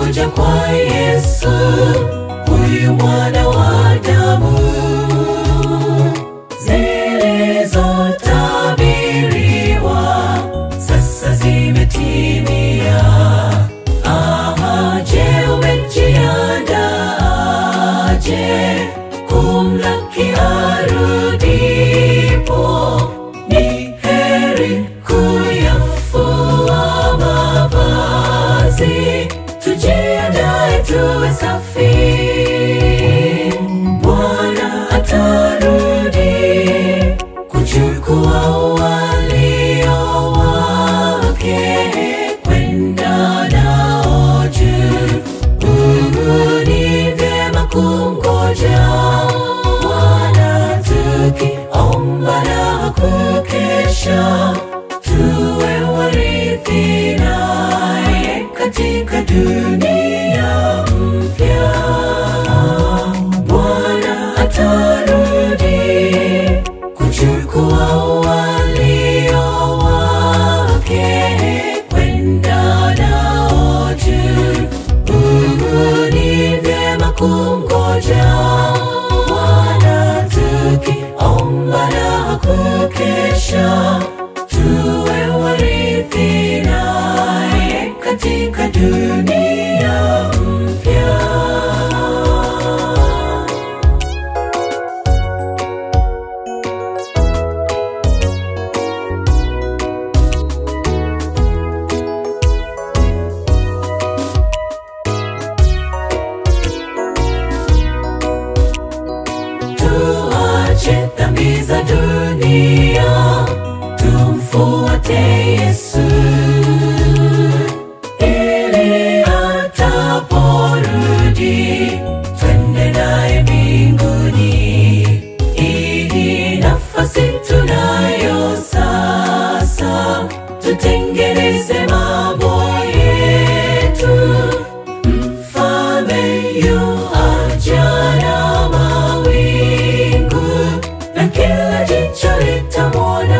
kuja kwa Yesu, huyu mwana wa Adamu, zilizotabiriwa sasa zimetimia. Aha, je, umejiandaje kumlaki arudipo? Ni heri kuyafua mavazi, tujiandae tuwe safi. Bwana atarudi kuchukua walio wake kwenda nao juu. Uh, ni vyema kungoja Bwana tukiomba na kukesha, tuwe warithi naye katika dunia mpya. Bwana atarudi kuchukua walio wake kwenda nao juu. Uh, ni vyema kungoja Bwana tukiomba na kukesha, tuwe warithi naye katika dunia mpya. Tuache dhambi za dunia, tumfuate Yesu ili ataporudi twende naye mbinguni. Hii nafasi tunayo sasa, tutengeneze mambo yetu. Mfalme yu aja na mawingu, na kila jicho litamwona.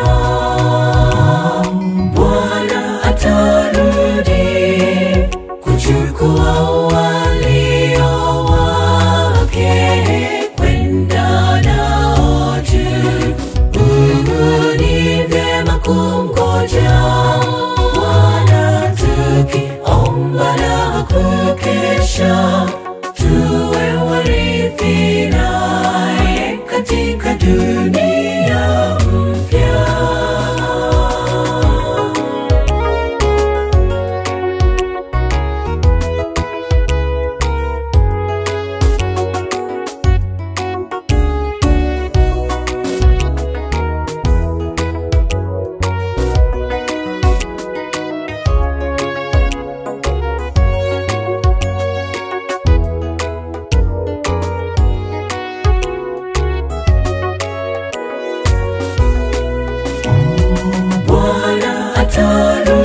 Bwana atarudi kuchukua walio wake kwenda nao juu. Uh, ni vyema kungoja Bwana tukiomba na kukesha, tuwe warithi naye katika dunia mpya. Bwana atarudi